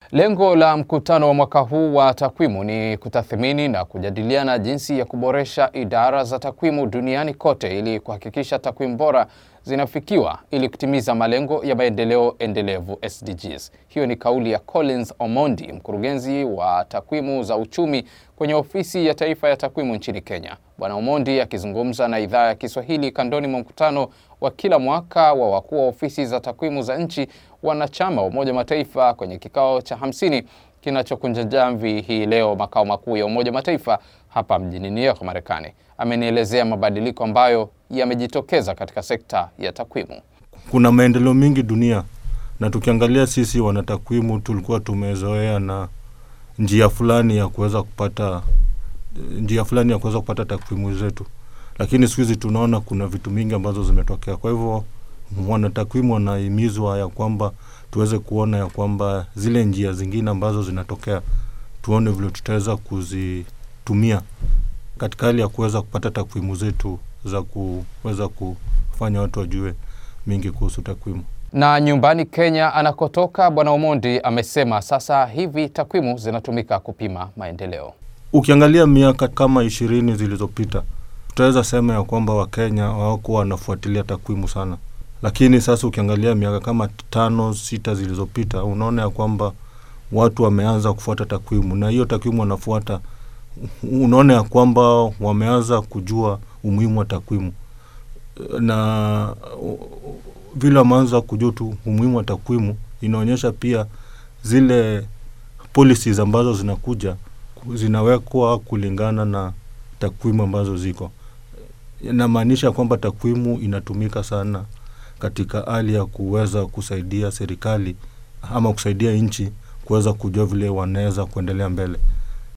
Lengo la mkutano wa mwaka huu wa takwimu ni kutathmini na kujadiliana jinsi ya kuboresha idara za takwimu duniani kote ili kuhakikisha takwimu bora zinafikiwa ili kutimiza malengo ya maendeleo endelevu SDGs. Hiyo ni kauli ya Collins Omondi, mkurugenzi wa takwimu za uchumi kwenye ofisi ya taifa ya takwimu nchini Kenya. Bwana Omondi akizungumza na idhaa ya Kiswahili kandoni mwa mkutano wa kila mwaka wa wakuu wa ofisi za takwimu za nchi wanachama wa Umoja Mataifa kwenye kikao cha hamsini kinachokunja jamvi hii leo makao makuu ya Umoja Mataifa hapa mjini New York, Marekani. Amenielezea mabadiliko ambayo yamejitokeza katika sekta ya takwimu. Kuna maendeleo mengi dunia, na tukiangalia sisi wanatakwimu tulikuwa tumezoea na njia fulani ya kuweza kupata njia fulani ya kuweza kupata takwimu zetu, lakini siku hizi tunaona kuna vitu mingi ambazo zimetokea. Kwa hivyo wanatakwimu wanahimizwa ya kwamba tuweze kuona ya kwamba zile njia zingine ambazo zinatokea tuone vile tutaweza kuzitumia katika hali ya kuweza kupata takwimu zetu za kuweza kufanya watu wajue mingi kuhusu takwimu. Na nyumbani Kenya anakotoka Bwana Omondi amesema sasa hivi takwimu zinatumika kupima maendeleo. Ukiangalia miaka kama ishirini zilizopita, tutaweza sema ya kwamba Wakenya hawakuwa wanafuatilia takwimu sana, lakini sasa ukiangalia miaka kama tano sita zilizopita, unaona ya kwamba watu wameanza kufuata takwimu, na hiyo takwimu wanafuata, unaona ya kwamba wameanza kujua umuhimu wa takwimu, na vile wameanza kujua tu umuhimu wa takwimu, inaonyesha pia zile policies ambazo zinakuja zinawekwa kulingana na takwimu ambazo ziko. Inamaanisha kwamba takwimu inatumika sana katika hali ya kuweza kusaidia serikali ama kusaidia nchi kuweza kujua vile wanaweza kuendelea mbele.